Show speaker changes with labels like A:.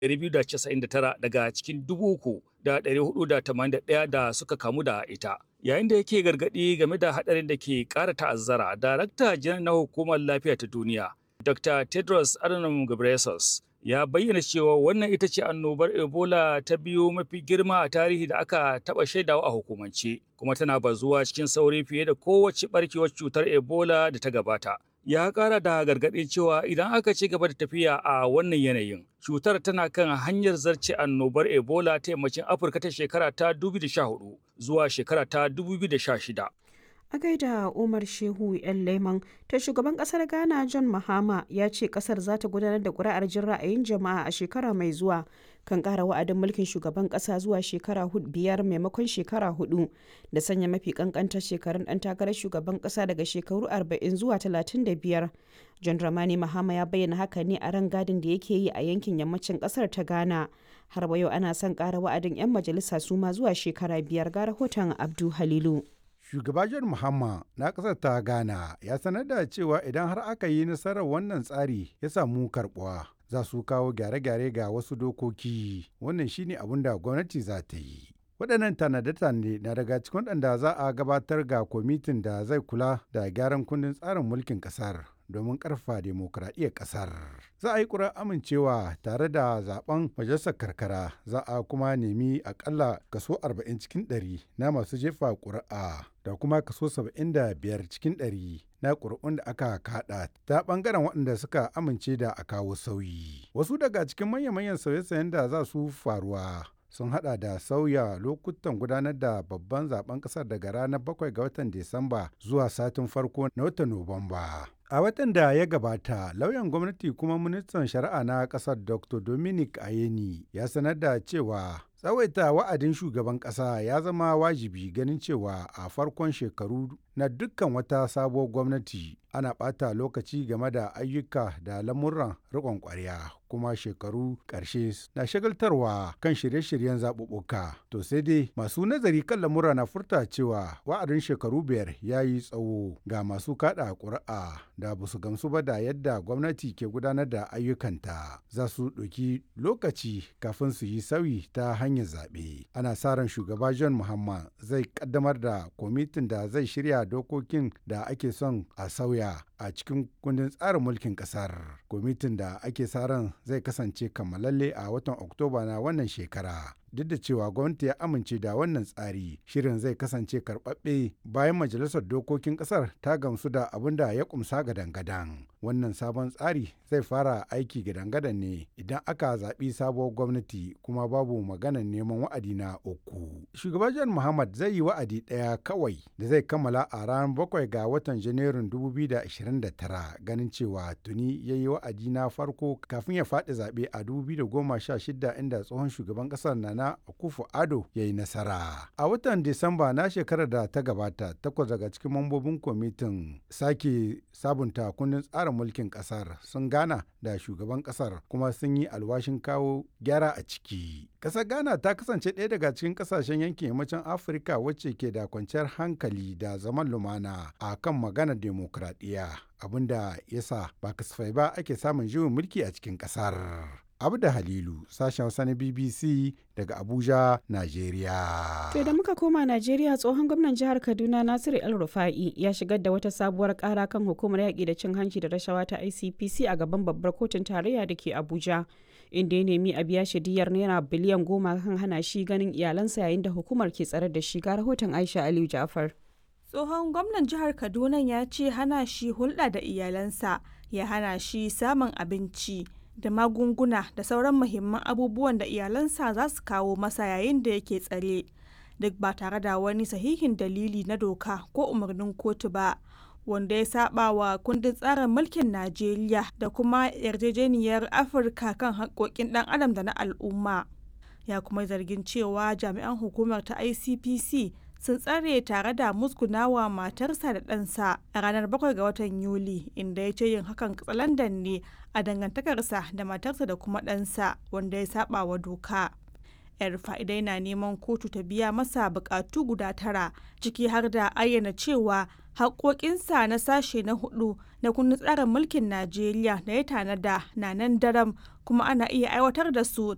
A: 299 daga cikin 3,481 da suka kamu da ita. Yayin da yake gargaɗi game da haɗarin da ke ƙara ta'azzara, Darakta Janar na Hukumar Lafiya ta Duniya, Dr. Tedros Adhanom Ghebreyesus, ya bayyana cewa wannan ita ce annobar Ebola ta biyu mafi girma a tarihi da aka taɓa shaidawa a hukumance, kuma tana bazuwa cikin sauri fiye da kowace ɓarkewar cutar Ebola da ta gabata. ya kara da gargaɗin cewa idan aka ci gaba da tafiya a wannan yanayin cutar tana kan hanyar zarce annobar ebola ta yammacin afirka ta shekara ta 2014 zuwa shekara ta 2016
B: a gaida umar shehu yan leman ta shugaban kasar ghana john mahama ya ce kasar za ta gudanar da kuri'ar jin ra'ayin jama'a a shekara mai zuwa kan kara wa'adin mulkin shugaban kasa zuwa shekara biyar maimakon shekara hudu da sanya mafi kankantar shekarun dan takarar shugaban kasa daga shekaru 40 zuwa 35 john dramani mahama ya bayyana haka ne a ran gadin da yake yi a yankin yammacin kasar ta ghana har wa yau ana son kara wa'adin 'yan majalisa su ma zuwa shekara biyar ga rahoton abdu halilu
C: Shugaba John Mahama na ƙasar ta Ghana ya sanar da cewa idan har aka yi nasarar wannan tsari ya samu karɓuwa za su kawo gyare-gyare ga wasu dokoki wannan shine abin da gwamnati za ta yi. waɗannan tanade-tanade na daga cikin waɗanda za a gabatar ga kwamitin da zai kula da gyaran kundin tsarin mulkin ƙasar domin ƙarfa demokuraɗiyyar ƙasar. Za a yi ƙura amincewa tare da zaben majalisar karkara za a kuma nemi akalla kaso 40 cikin 100 na masu jefa ƙuri'a da kuma kaso 75 cikin 100 na ƙuri'un da aka kaɗa ta ɓangaren waɗanda suka amince da a kawo sauyi. Wasu daga cikin manya-manyan sauye-sauyen da za su faruwa sun hada da sauya lokutan gudanar da babban zaben kasar daga ranar 7 ga watan Disamba zuwa satin farko na watan Nuwamba. A watan da ya gabata, lauyan gwamnati kuma ministan shari'a na kasar Dr. Dominic Ayeni ya sanar da cewa tsawaita wa'adin shugaban kasa ya zama wajibi ganin cewa a farkon shekaru na dukkan wata sabuwar gwamnati ana ɓata lokaci game da ayyuka da lamuran riƙon ƙwarya kuma shekaru ƙarshe na shagaltarwa kan shirye-shiryen zaɓuɓɓuka to sai dai masu nazari kan lamura na furta cewa wa'adin shekaru biyar ya yi tsawo ga masu kaɗa ƙuri'a da ba su gamsu ba da yadda gwamnati ke gudanar da ayyukanta za su ɗauki lokaci kafin su yi sauyi ta hanyar zaɓe ana sa ran shugaba john muhammad zai ƙaddamar da kwamitin da zai shirya dokokin da ake son a sauya a cikin kundin tsarin mulkin kasar kwamitin da ake sa ran zai kasance kammalalle a watan oktoba na wannan shekara duk da cewa gwamnati ya amince da wannan tsari shirin zai kasance karɓaɓɓe bayan majalisar dokokin ƙasar ta gamsu da abin da ya kumsa gadan-gadan wannan sabon tsari zai fara aiki gadan-gadan ne idan aka zaɓi sabuwar gwamnati kuma babu maganar neman wa'adi na uku shugaban john muhammad zai yi wa'adi ɗaya kawai da zai kammala a ranar bakwai ga watan janairun 2029 ganin cewa tuni ya yi wa'adi na farko kafin ya faɗi zaɓe a 2016 inda tsohon shugaban ƙasar na na Akufo Ado ya yi nasara. A watan Disamba na shekarar da ta gabata, takwas daga cikin mambobin kwamitin sake sabunta kundin tsarin mulkin kasar sun gana da shugaban kasar kuma sun yi alwashin kawo gyara a ciki. Kasar Ghana ta kasance ɗaya daga cikin kasashen yankin yammacin Afirka wacce ke da kwanciyar hankali da zaman lumana a kan maganar demokradiyya abinda yasa ba kasafai ba ake samun juyin mulki a cikin kasar. Abda Halilu, sashen Hausa na BBC daga Abuja, Najeriya.
B: To da muka koma Najeriya tsohon gwamnan jihar Kaduna Nasiru El Rufa'i ya shigar da wata sabuwar kara kan hukumar yaƙi da cin hanci da rashawa ta ICPC a gaban babbar kotun tarayya da ke Abuja. Inda ya nemi a biya shi diyar naira biliyan goma kan hana shi ganin iyalansa yayin da hukumar ke tsare da shi ga rahoton Aisha Aliyu Ja'far.
D: Tsohon gwamnan jihar Kaduna ya ce hana shi hulɗa da iyalansa ya hana shi samun abinci. da magunguna da sauran muhimman abubuwan da iyalansa za su kawo masa yayin da yake tsare duk ba tare da wani sahihin dalili na doka ko umarnin kotu ba wanda ya saba wa kundin tsarin mulkin najeriya da kuma yarjejeniyar afirka kan haƙƙoƙin ɗan adam da na al'umma ya kuma zargin cewa jami'an hukumar ta icpc sun tsare tare da musgunawa matarsa da ɗansa a ranar 7 ga watan yuli inda ya ce yin hakan katsalandan ne a dangantakarsa da matarsa da kuma ɗansa wanda ya saba wa doka yar fa'idai na neman kotu ta biya masa bukatu guda tara ciki har da ayyana cewa haƙoƙinsa na sashe na hudu na kundin tsarin mulkin najeriya da ya tanada na nan daram kuma ana iya aiwatar da su